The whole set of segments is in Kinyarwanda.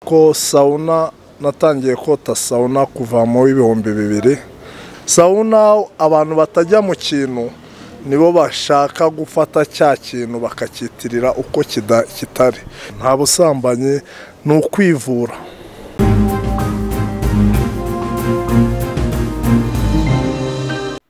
ko sawuna natangiye kota sawuna kuva mu w'ibihumbi bibiri sawuna abantu batajya mu kintu nibo bashaka gufata cya kintu bakakitirira uko kida- kitari nta busambanyi ni ukwivura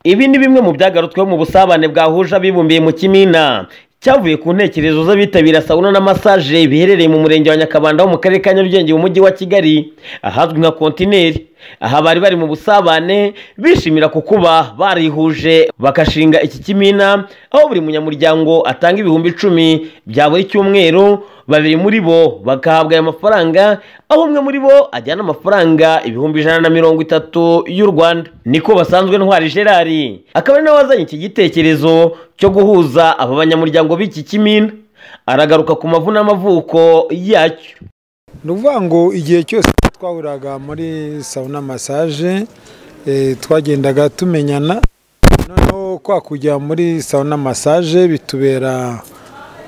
Ibi ni bimwe mu byagarutsweho mu busabane bwahuje abibumbiye mu Kimina cyavuye ku ntekerezo z'abitabira sawuna na massage biherereye mu murenge wa Nyakabanda wo mu karere ka Nyarugenge mu mujyi wa Kigali ahazwi nka kontineri aha bari bari mu busabane bishimira ku kuba barihuje bagashinga iki kimina aho buri munyamuryango atanga ibihumbi icumi bya buri cyumweru babiri muri bo bagahabwa aya mafaranga aho umwe muri bo ajyana amafaranga ibihumbi ijana na mirongo itatu y'u Rwanda niko basanzwe ntwari Gerard akaba ari nawe wazanye iki gitekerezo cyo guhuza aba banyamuryango b'iki kimina aragaruka ku mavuna n'amavuko yacyo ni ukuvuga ngo igihe cyose twahuraga muri sawuna masaje eh, twagendaga tumenyana noneho kwa kujya muri sawuna masaje bitubera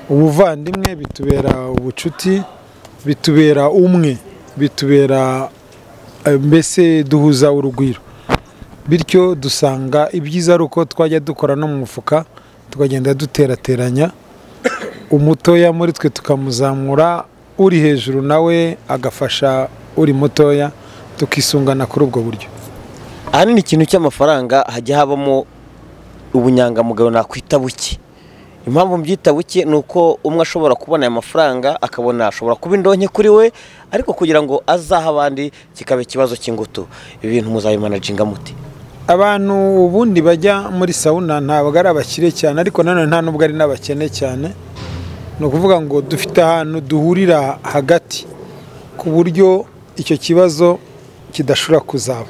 ubuvandimwe bitubera ubucuti bitubera umwe bitubera eh, mbese duhuza urugwiro bityo dusanga ibyiza ari uko twajya dukora no mu mufuka tukagenda duterateranya umutoya muri twe tukamuzamura uri hejuru nawe agafasha uri mutoya tukisungana kuri ubwo buryo ahanini ikintu cy'amafaranga hajya habamo ubunyangamugayo nakwita buke impamvu mbyita buke ni uko umwe ashobora kubona aya mafaranga akabona ashobora kuba indonke kuri we ariko kugira ngo azahe abandi kikaba ikibazo cy'ingutu ibi bintu muzabimanajinga mute abantu ubundi bajya muri sawuna ntabwo ari abakire cyane ariko nanone nta nubwo ari n'abakene cyane ni ukuvuga ngo dufite ahantu duhurira hagati ku buryo icyo kibazo kidashobora kuzaba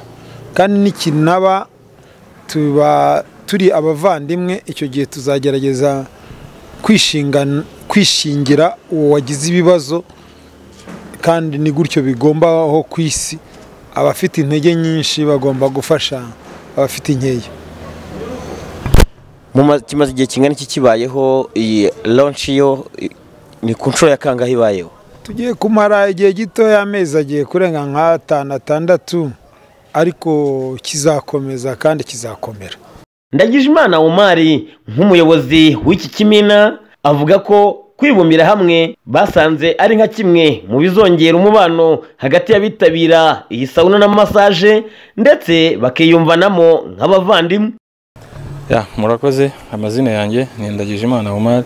kandi nikinaba tuba turi abavandimwe icyo gihe tuzagerageza kwishingana- kwishingira uwo wagize ibibazo kandi ni gutyo bigombaho ku isi abafite intege nyinshi bagomba gufasha abafite inkeya Mu ma- kimaze igihe kingana iki kibayeho iyi launch yo i- ni ku nshuro ya kangahe ibayeho tugiye kumara igihe gito y'amezi agiye kurenga nk'atanu atandatu ariko kizakomeza kandi kizakomera ndagijimana umari nk'umuyobozi w'iki kimina avuga ko kwibumbira hamwe basanze ari nka kimwe mu bizongera umubano hagati y'abitabira iyi sawuna na massage ndetse bakiyumvanamo nk'abavandimwe Ya murakoze amazina yanjye ni Ndagijimana Omar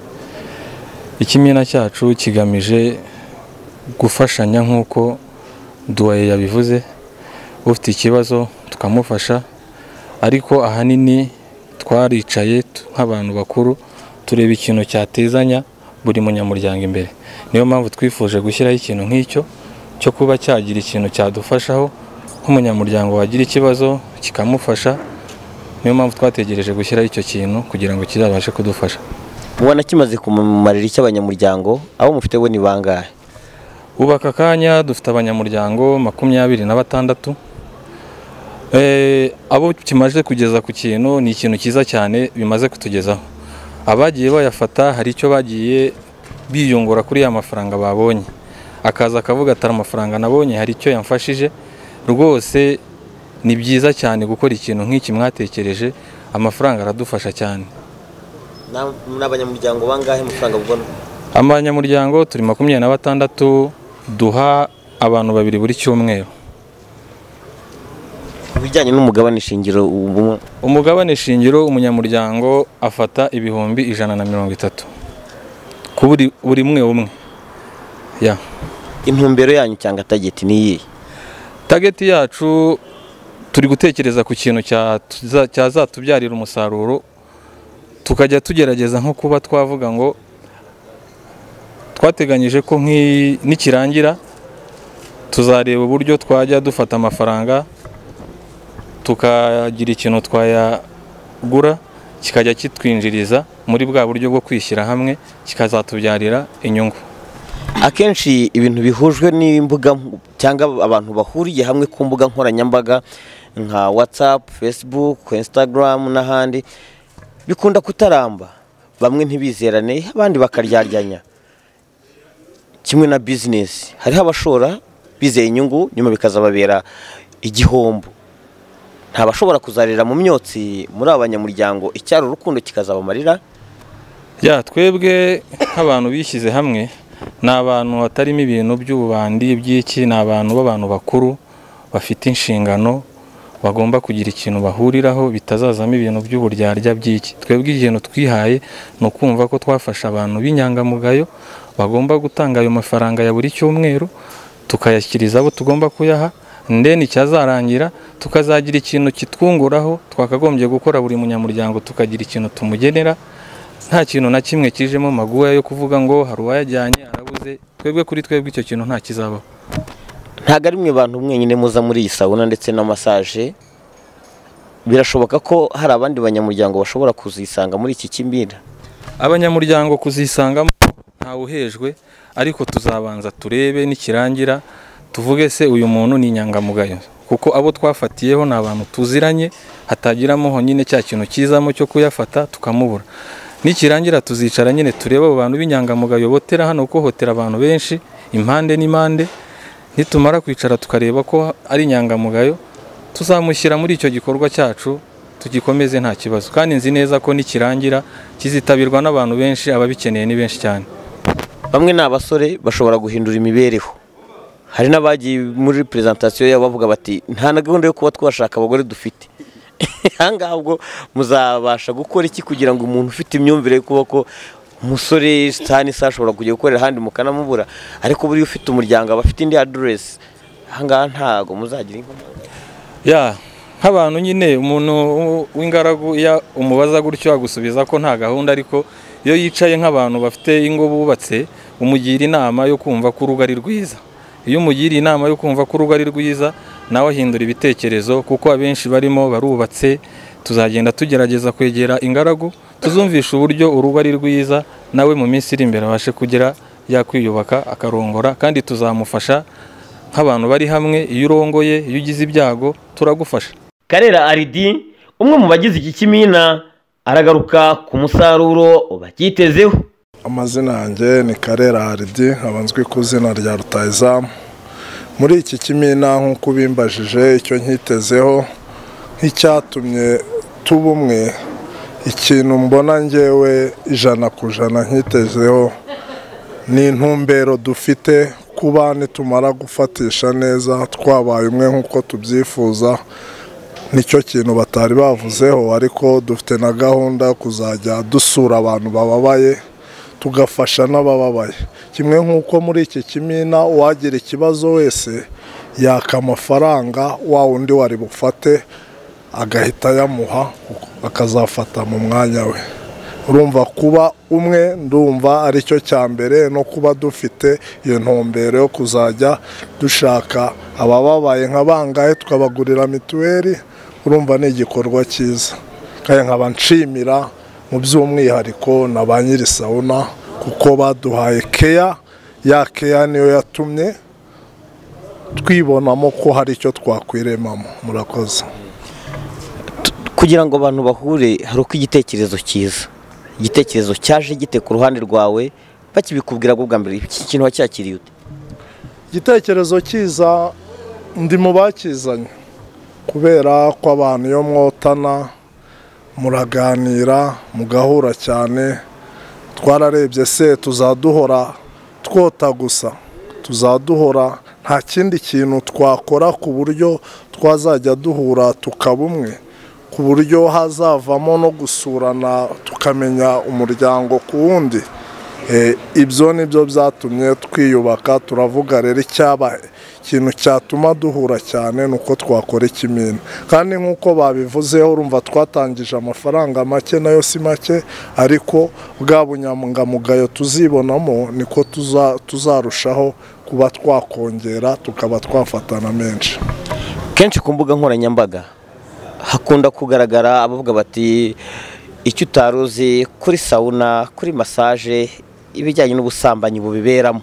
ikimina cyacu kigamije gufashanya nk'uko Duwaye yabivuze ufite ikibazo tukamufasha ariko ahanini twaricaye tu- nk'abantu bakuru tureba ikintu cyatezanya buri munyamuryango imbere niyo mpamvu twifuje gushyiraho ikintu nk'icyo cyo kuba cyagira ikintu cyadufashaho nk'umunyamuryango wagira ikibazo kikamufasha niyo mpamvu twategereje gushyiraho icyo kintu kugira ngo kizabashe kudufasha ubona kimaze kumarira icy'abanyamuryango abo mufite bo ni bangahe ubaka akanya dufite abanyamuryango makumyabiri na batandatu Eh, abo kimaze kugeza ku kintu ni ikintu cyiza cyane bimaze kutugezaho abagiye bayafata hari icyo bagiye biyungura kuri ya mafaranga babonye akaza akavuga atari amafaranga nabonye hari icyo yamfashije rwose ni byiza cyane gukora ikintu nk'iki mwatekereje amafaranga aradufasha cyane n'abanyamuryango bangahe amafaranga bubona abanyamuryango turi makumyabiri na batandatu duha abantu babiri buri cyumweru ku bijyanye n'umugabane shingiro ubumwe umugabane shingiro umunyamuryango afata ibihumbi ijana na mirongo itatu ku buri buri umwe umwe ya intumbero yanyu cyangwa tageti ni iyihe tageti yacu turi gutekereza ku kintu cya- tuza- cyazatubyarira umusaruro tukajya tugerageza nko kuba twavuga ngo twateganyije ko nk'i- nikirangira tuzareba uburyo twajya dufata amafaranga tukagira ikintu twayagura kikajya kitwinjiriza muri bwa buryo bwo kwishyira hamwe kikazatubyarira inyungu akenshi ibintu bihujwe n'imbuga nk- cyangwa abantu bahuriye hamwe ku mbuga nkoranyambaga nka whatsapp facebook instagram n'ahandi bikunda kutaramba bamwe ntibizerane abandi bakaryaryanya kimwe na business hariho abashora bizeye inyungu nyuma bikazababera igihombo ntabashobora kuzarira mu myotsi muri aba banyamuryango icyari urukundo kikazabamarira ya twebwe nk'abantu bishyize hamwe ni abantu hatarimo ibintu by'ububandi by'iki ni abantu b'abantu bakuru bafite inshingano bagomba kugira ikintu bahuriraho bitazazamo ibintu by'uburyarya by'iki twebwe ikintu twihaye ni ukumva ko twafasha abantu b'inyangamugayo bagomba gutanga ayo mafaranga ya buri cyumweru tukayashyikiriza abo tugomba kuyaha ndeni cyazarangira tukazagira ikintu kitwunguraho twakagombye gukora buri munyamuryango tukagira ikintu tumugenera nta kintu na kimwe kijemo maguwa yo kuvuga ngo hari uwayajyanye arabuze twebwe kuri twebwe icyo kintu nta kizabaho ntabwo ari mwe bantu mwenyine muza muri iyi sabuna ndetse na masaje birashoboka ko hari abandi banyamuryango bashobora kuzisanga muri iki kimbira abanyamuryango kuzisangamo ntawe uhejwe ariko tuzabanza turebe nikirangira tuvuge se uyu muntu ni inyangamugayo kuko abo twafatiyeho ni abantu tuziranye hatagiramo nyine cya kintu kizamo cyo kuyafata tukamubura nikirangira tuzicara nyine turebe abo bantu b'inyangamugayo botera hano kuko hotera abantu benshi impande n'impande nitumara kwicara tukareba ko ari inyangamugayo tuzamushyira muri icyo gikorwa cyacu tugikomeze nta kibazo kandi nzi neza ko nikirangira kizitabirwa n'abantu benshi ababikeneye ni benshi cyane bamwe ni abasore bashobora guhindura imibereho hari n'abagiye muri perezantasiyo yabo bavuga bati nta na gahunda yo kuba twashaka abagore dufite ahangaha ubwo muzabasha gukora iki kugira ngo umuntu ufite imyumvire yo kuba ko umusore sitani se ashobora kujya gukorera ahandi mukanamubura ariko buriya ufite umuryango aba afite indi aderesi ahangaha ntabwo muzagira inkomyi ya nk'abantu nyine umuntu w'ingaragu iyo umubaza gutyo agusubiza ko nta gahunda ariko iyo yicaye nk'abantu bafite ingo bubatse umugira inama yo kumva ko urugo ari rwiza iyo umugiriye inama yo kumva ko urugo ari rwiza nawe ahindura ibitekerezo kuko abenshi barimo barubatse tuzagenda tugerageza kwegera ingaragu tuzumvisha uburyo urugo ari rwiza nawe mu minsi iri imbere abashe kugira yakwiyubaka akarongora kandi tuzamufasha nk'abantu bari hamwe iyo urongoye iyo ugize ibyago turagufasha karera aridi umwe mu bagize iki kimina aragaruka ku musaruro bakitezeho amazina yanjye ni karera aridi abanzwe ku izina rya rutayizamu muri iki kimina nk'uko ubimbajije icyo nkitezeho nk'icyatumye tuba umwe ikintu mbona ngewe ijana ku ijana nkitezeho ni intumbero dufite kuba nitumara gufatisha neza twabaye umwe nk'uko tubyifuza nicyo kintu batari bavuzeho ariko dufite na gahunda yo kuzajya dusura abantu bababaye tugafasha n'abababaye kimwe nk'uko muri iki kimina uwagira ikibazo wese yaka amafaranga wa wundi wari bufate agahita ayamuha akazafata mu mwanya we urumva kuba umwe ndumva aricyo cya mbere no kuba dufite iyo ntumbero yo kuzajya dushaka abababaye nka bangahe tukabagurira mituweli urumva ni igikorwa cyiza kandi nkaba nshimira mu by'umwihariko na ba nyiri sawuna kuko baduhaye keya ya keya niyo yatumye twibonamo ko hari icyo twakwiremamo murakoze kugira ngo abantu bahure hari uko igitekerezo cyiza igitekerezo cyaje gite ku ruhande rwawe bakibikubwira bwo bwa mbere iki kintu wacyakiriye ute igitekerezo cyiza ndi mu bakizanye kubera ko abantu iyo mwotana muraganira mugahura cyane twararebye se tuzaduhora twota gusa tuzaduhora nta kindi kintu twakora ku buryo twazajya duhura tukaba umwe ku buryo hazavamo no gusurana tukamenya umuryango ku wundi ibyo ni byo byatumye twiyubaka turavuga rero icyaba ikintu cyatuma duhura cyane ni uko twakora ikimina kandi nk'uko babivuzeho urumva twatangije amafaranga make nayo si make ariko bwa bunyangamugayo tuzibonamo niko tuzarushaho kuba twakongera tukaba twafatana menshi kenshi ku mbuga nkoranyambaga hakunda kugaragara abavuga bati icyo utari uzi kuri sawuna kuri masaje ibijyanye n'ubusambanyi bubiberamo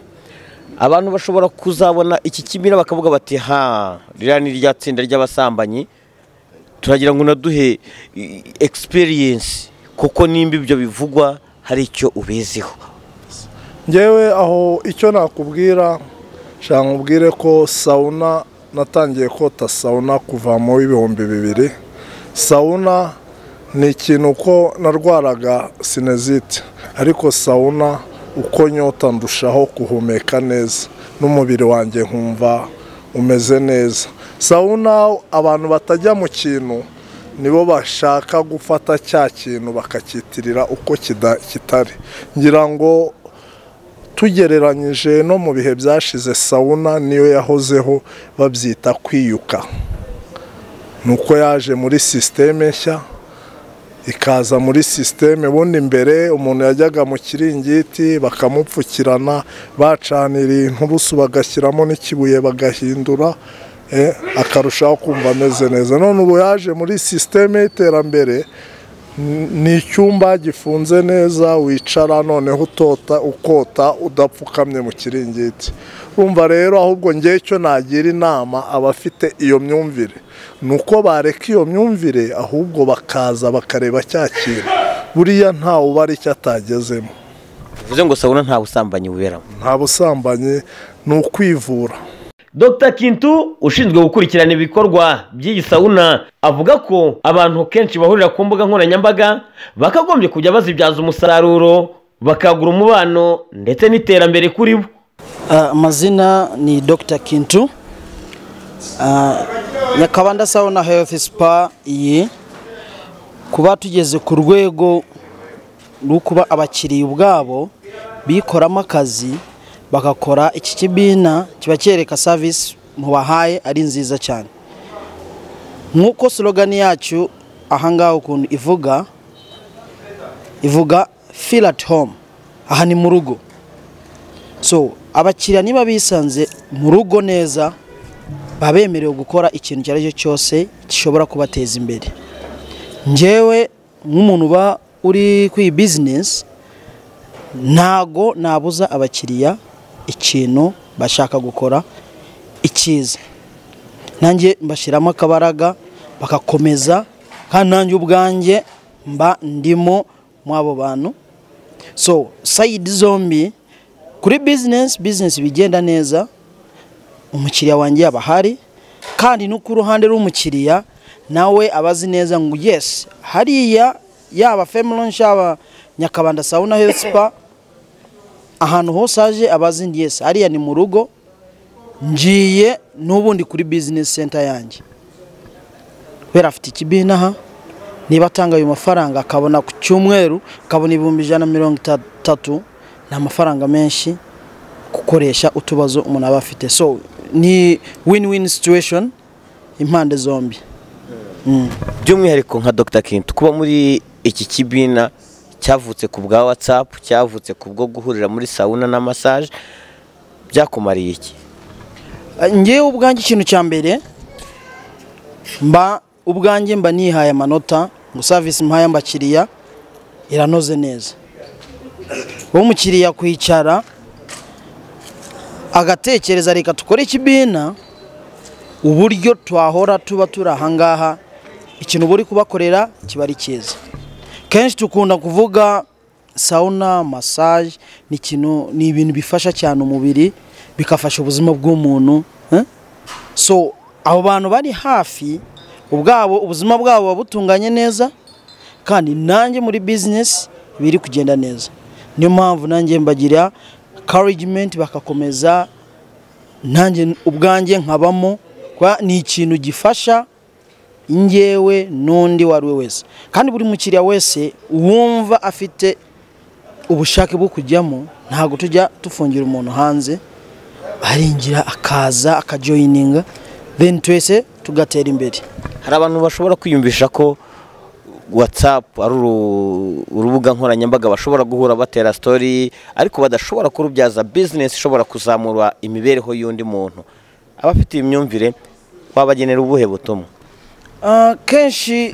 abantu bashobora kuzabona iki kimira bakavuga bati ha ririya ni rya tsinda ry'abasambanyi turagira ngo unaduhe egisipiriyensi kuko nimba ibyo bivugwa hari icyo ubiziho ngewe aho icyo nakubwira nshaka nkubwire ko sawuna natangiye kota sawuna kuva mu w'ibihumbi bibiri sawuna ni ikintu uko narwaraga sinezite ariko sawuna uko nyota ndushaho guhumeka neza n'umubiri wanjye nkumva umeze neza sawuna abantu batajya mu kintu nibo bashaka gufata cya kintu bakacyitirira uko kida- kitari ngira ngo tugereranyije no mu bihe byashize sawuna niyo yahozeho babyita kwiyuka ni uko yaje muri sisiteme nshya ikaza muri sisiteme ubundi mbere umuntu yajyaga mu kiringiti bakamupfukirana bacanira inturusu bagashyiramo n'ikibuye bagahindura eh, akarushaho kumva ameze neza none ubu yaje muri sisiteme y'iterambere ni icyumba gifunze neza wicara noneho utota ukota udapfukamye mu kiringiti urumva rero ahubwo ngewe icyo nagira inama abafite iyo myumvire ni uko bareka iyo myumvire ahubwo bakaza bakareba cya kintu buriya ntawe ubara icyo atagezemo bivuze ngo sawuna nta busambanyi buberamo nta busambanyi ni ukwivura Dr Kintu ushinzwe gukurikirana ibikorwa by'iyi sauna avuga ko abantu kenshi bahurira ku mbuga nkoranyambaga bakagombye kujya bazibyaza umusaruro bakagura umubano ndetse n'iterambere kuri bo Ah, Mazina ni Dr. Kintu Ah, Nyakabanda Sauna Health Spa iyi kuba tugeze ku rwego rwo kuba abakiriya ubwabo bikoramo akazi bagakora iki kibina kiba cyereka service mubahaye ari nziza cyane nk'uko slogani yacu ahangaha ukuntu ivuga ivuga feel at home aha ni mu rugo so abakiriya niba bisanze mu rugo neza baba bemerewe gukora ikintu icyo ari cyo cyose gishobora kubateza imbere ngewe nk'umuntu uba uri ku iyi bizinesi ntago nabuza abakiriya ikintu bashaka gukora icyiza nanjye mbashyiramo akabaraga bagakomeza kandi nanjye ubwanjye mba ndimo muri abo bantu so sayidi zombi kuri bizinesi bizinesi bigenda neza umukiriya wanjye yaba ahari kandi no ku ruhande rw'umukiriya nawe aba azi neza ngo yesi hariya yaba femilonshi yaba nyakabanda sawuna herifu spa ahantu hose aje aba azi ngo yesi hariya ni mu rugo ngiye n'ubundi kuri bizinesi senta yanjye kubera afite ikibina aha niba atanga ayo mafaranga akabona ku cyumweru akabona ibihumbi ijana na mirongo itatu ni amafaranga menshi gukoresha utubazo umuntu aba afite so ni win win situation impande zombi by'umwihariko nka Dr Kintu kuba muri iki kibina cyavutse ku bwa WhatsApp cyavutse ku bwo guhurira muri sauna na massage byakumariye iki Eh, ngewe ubwanjye ikintu cya mbere mba ubwanjye mba nihaye amanota ngo service mpaye abakiriya iranoze neza wowe umukiriya kwicara agatekereza reka dukore ikibina uburyo twahora tuba turi ahangaha ikintu uba uri kubakorera kiba ari cyiza kenshi dukunda kuvuga sauna massage ni ikintu ni ibintu bifasha cyane umubiri bigafasha ubuzima bw'umuntu eh? so abo bantu bari hafi ubwabo ubuzima bwabo buba butunganye neza kandi nanjye muri bizinesi biri kugenda neza niyo mpamvu nanjye mbagira karigimenti bagakomeza nanjye ubwanjye nkabamo kuba ni ikintu gifasha njyewe n'undi uwo ari we wese kandi buri mukiriya wese wumva afite ubushake bwo kujyamo ntabwo tujya dufungira umuntu hanze arinjira akaza akajoyininga then twese tugatera imbere hari abantu bashobora kwiyumvisha ko WhatsApp ari uru- urubuga nkoranyambaga bashobora guhura batera story ariko badashobora kurubyaza business ishobora kuzamura imibereho y'undi muntu abafite iyi myumvire wabagenera ubuhe butumwa Ah, kenshi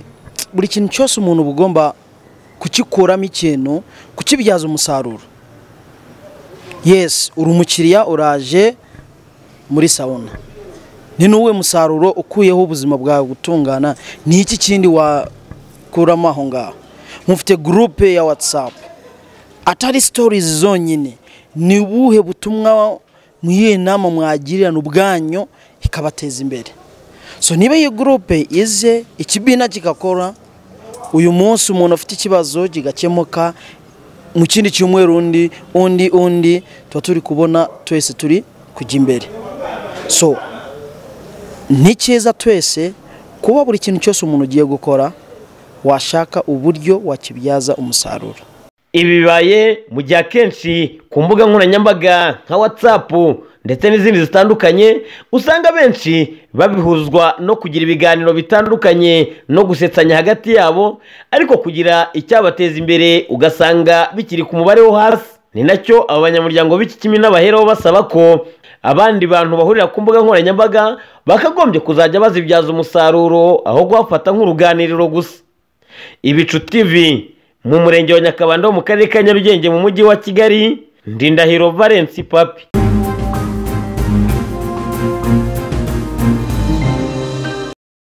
buri kintu cyose umuntu uba ugomba kugikuramo ikintu kukibyaza umusaruro yesi uri umukiriya uraje muri sawuna ni n'uwe musaruro ukuyeho ubuzima bwawe gutungana ni iki kindi wakuramo aho ngaho mufite gurupe ya watsapu atari sitorizi zonyine ni ubuhe butumwa mu yihe nama mwagirana ubwanyu ikabateza imbere so niba iyi gurupe ize ikibina kigakora uyu munsi umuntu afite ikibazo kigakemuka mu kindi cyumweru undi undi undi tuba turi kubona twese turi kujya imbere so ni cyiza twese kuba buri kintu cyose umuntu ugiye gukora washaka uburyo wakibyaza umusaruro ibi bibaye mu gihe akenshi ku mbuga nkoranyambaga nka whatsapp ndetse n'izindi zitandukanye usanga benshi babihuzwa no kugira ibiganiro bitandukanye no gusetsanya hagati yabo ariko kugira icyabateza imbere ugasanga bikiri ku mubare wo hasi ni nacyo aba banyamuryango b'iki kimina baheraho basaba ko abandi bantu bahurira ku mbuga nkoranyambaga bakagombye kuzajya bazibyaza umusaruro aho guhafata nk'uruganiriro gusa ibicu tv mu murenge wa nyakabanda wo mu karere ka nyarugenge mu mujyi wa kigali ndindahiro valence papi